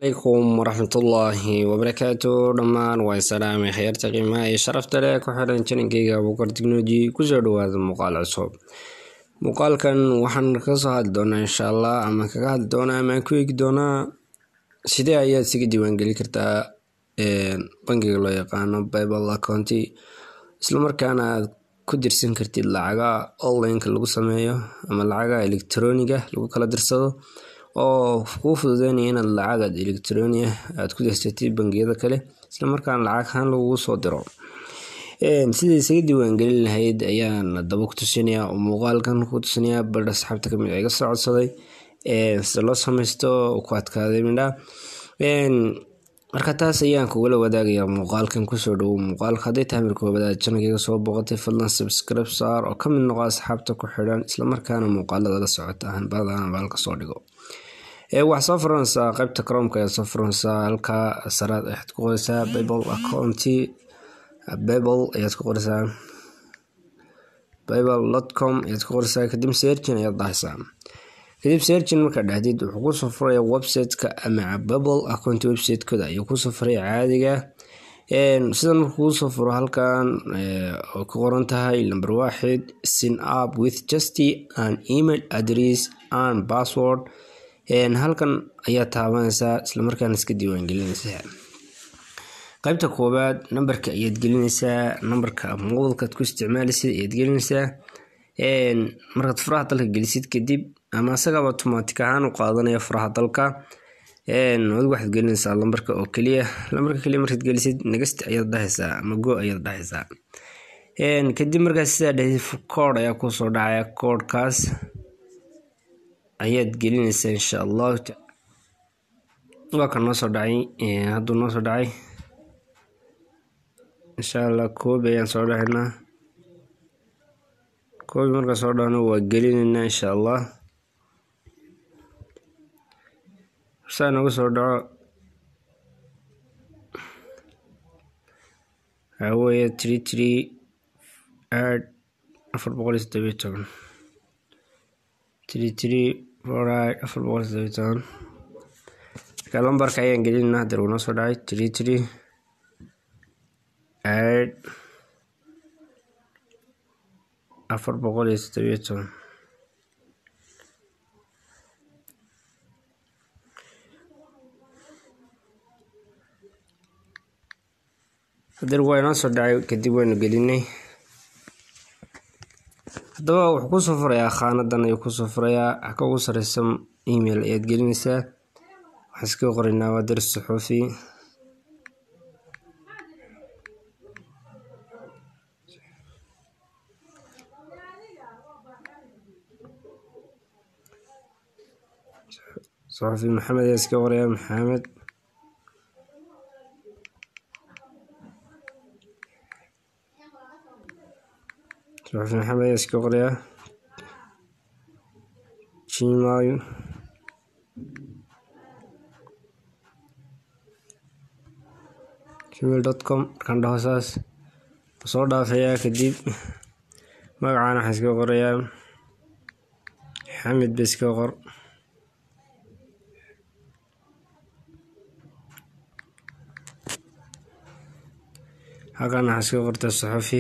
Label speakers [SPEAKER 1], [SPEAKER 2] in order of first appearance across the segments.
[SPEAKER 1] alaykum waraxmatullaahi wabarakaatu dhammaan waa salaamay khayaarta qiimaha iyo sharafta leh ku xiran janinkeyga abuukar technology kusoo dhawaada muuqaal cusub muuqaalkan waxaan kasoo hadli doonaa insha allah ama kaga hadli doonaa ama ku eegi doonaa sidee ayaad isaga diiwaangeli kartaa bangiga loo yaqaano bible accounty islamarkaana aad ku dirsan kartid lacaga onlineka lagu sameeyo ama lacaga electroniga lagu kala dirsado oo kuu fududeynaya inaad lacagaad electronia aad ku dirsatid bangiyada kale islamarkaana lacag ahaan lagugu soo diro sida isaga diiwaangelin lahayd ayaan daba ku tusinaya oo muuqaalkan ku tusinaya bal asxaabta kamid iga soo codsaday sida loo sameysto ku adkaaday midha marka taas ayaan kugula wadaagaya muuqaalkan kusoo dhawo muuqaalka hadday tahay marka koobaad janalkayga soo boqotay fadlan subscribe saar oo kamid noqo asxaabta ku xidhan islamarkaana muuqaalada la socota hanbadana baalka soo dhigo waxaa soo furanaysaa qaybta cromka ayaa soo furanaysaa halkaa saraad ayaad ku qoreysaa bible accounty bible ayaad ku qoreysaa bible dot com ayaad ku qoreysaa kadib searchin ayaad dhahaysaa kadib searchin markaa dhahdid wuxuu kusoo furaya website-ka ama bible account website-kooda ayuu kusoo furaya caadiga sida markuu kusoo furo halkan oo ku qoran tahay number waaxid sin up with just an email address and password halkan ayaa taabanaysaa islamarkaana iska diiwaangelinaysaa qaybta koowaad nambarka ayaad gelinaysaa nambarka mobilkaad ku isticmaalaysid ayaad gelinaysaa markaad furaha dalka gelisid kadib ama isagaba automatic ahaan u qaadanaya furaha dalka adigu waxaad gelinaysaa lambarka oo keliya lambarka keliya markaad gelisid negasti ayaad dhahaysaa ama go ayaad dhahaysaa kadib markaas sidaa dhahid kood ayaa kusoo dhacaya koodhkaas ayaad gelinaysaa insha allahu waa kan noo soo dhacay hadduu noo soo dhacay insha allah koobi ayaan soo dhahaynaa koobi markaan soo dhahno waa gelinaynaa insha allah saa nooga soo dhaco waxaa weeye tree tree aad afar boqol iyo toddobiyo toban tree tree forid afar boqol iyo toddobiyo toban marka lambarka ayaan gelinayna hadeer wuu noo soo dhacay tree tree aad afar boqol iyo toddobiyo toban hadeer waa inoo soo dhacay kadib waynu gelinay haddaba wuxuu kusoo furayaa khaanadan ayuu kusoo furayaa xaka ugu sareysa email ayaad gelinaysaa waxaan iskaga qoraynaa waa daris suxuufi suxuufi maxamed ayaa iskaga qorayaa maxamed suxuufi maxamed ayaa iskaga qorayaa gmail gmail dot com markaan dhaho saas soo dhaafayaa kadib magacaan waxaan iskaga qorayaa xamid ba iskaga qor halkan waxaan iskaga qortaa suxuufi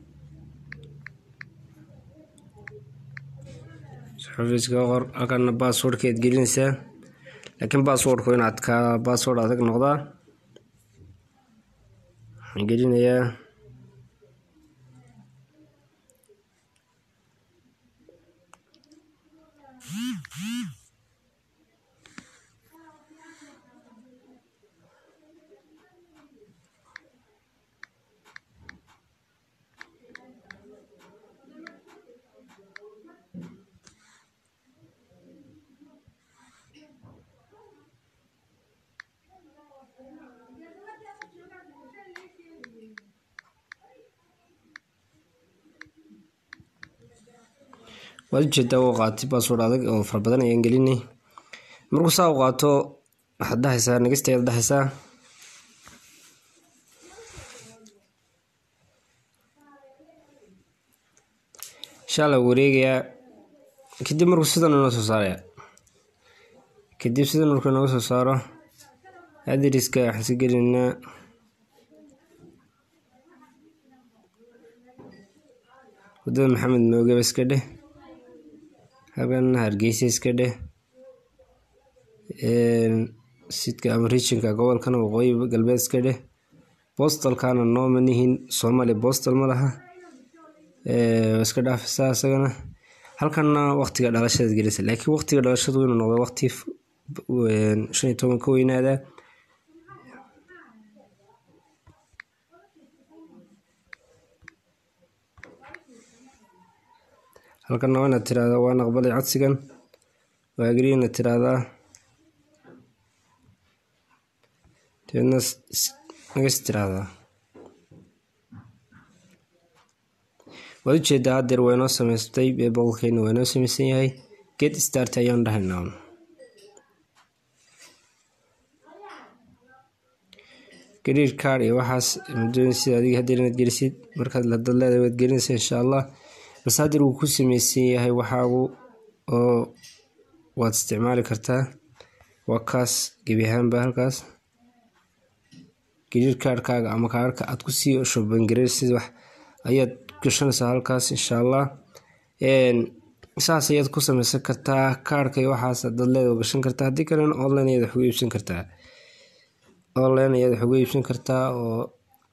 [SPEAKER 1] suxuufiiskaga qor halkana basswordka aad gelinaysaa laakiin basswordku inaad ka bassword adag noqdaa waxaan gelinayaa waad ujeedaa u qaatay bassword adag oo fara badan ayaan gelinay markuu saa u qaato waxaad dhahaysaa negasta ayaad dhahaysaa insha allah wareegayaa kadib markuu sidan inoo soo saaraya kadib sidan markuu inooga soo saaro adriska waxaan iska gelinaa wadada maxamed moogaba iska dheh halkana hargeysa iska dheh sidka ama regionka gobolkana waqooyi galbeed iska dheh bostalkana nooma nihin soomaaliya bostal ma laha iska dhaafisaa isagana halkana waqtiga dhalashada gelisa laakiin waqtiga dhalashadu inuu noqdo waqti shan iyo toban ka weynaada halkana waa inaad tiraahdaa waan aqbalay codsigan waa agrii inaad tiraahdaa dabeedna nagas tiraahdaa waad ujeedaa hadeer waa inoo samaystay bebolkeena waa inoo samaysan yahay get start ayaan dhahaynaa gariir card iyo waxaas madoon sida adiga hadeer inaad gelisid markaad ladad leedahay waad gelinaysa insha allah balse hadeer wuu ku sameysan yahay waxaagu oo waad isticmaali kartaa waa kaas gebi ahaanba halkaas gariir kaarhkaaga ama kaarhka aad kusii shobangareysid wax ayaad gashanaysaa halkaas insha allah saas ayaad ku sameysan kartaa kaarhka iyo waxaas dad leeda gashan kartaa haddii kalena online ayaad wax uga iibsan kartaa online ayaad wax uga iibsan kartaa oo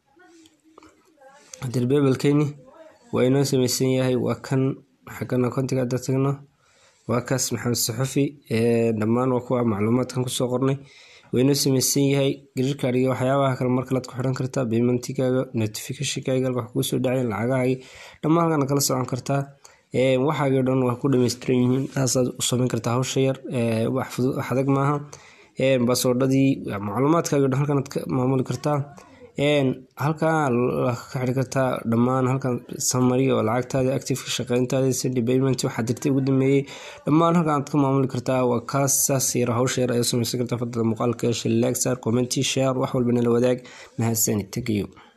[SPEAKER 1] hadeer beebelkeeni waa inoo sameysan yahay waa kan xagana kontiga hadda tagno waa kaas maxamed saxufi dhammaan waa kuwa macluumaadkan kusoo qornay waa inoo sameysan yahay gariirkaad iyo waxyaabaha kale markalead ku xiran kartaa baymentigaaga notificationkaaga halka wax kugu soo dhacayn lacagahaagi dhammaan halkana kala socon kartaa waxaagii dhan waa ku dhameystiran yihiin saasaad u samayn kartaa hawsha yar wax fudud wax adag maaha basoodhadii macluumaadkaaga dhan halkanaad ka maamuli kartaa halkaa ka xiri kartaa dhammaan halkan samary oo lacagtaada activeka shaqeyntaada sindi payment waxaa dirtay ugu dambeeyey dhammaan halkan aad ka maamuli kartaa waa kaas saas yar hawsha yar ayaa samaysan kartaa fadada muuqaalka shalaag saar commenti share wax walbana la wadaag mahadsanid tagayo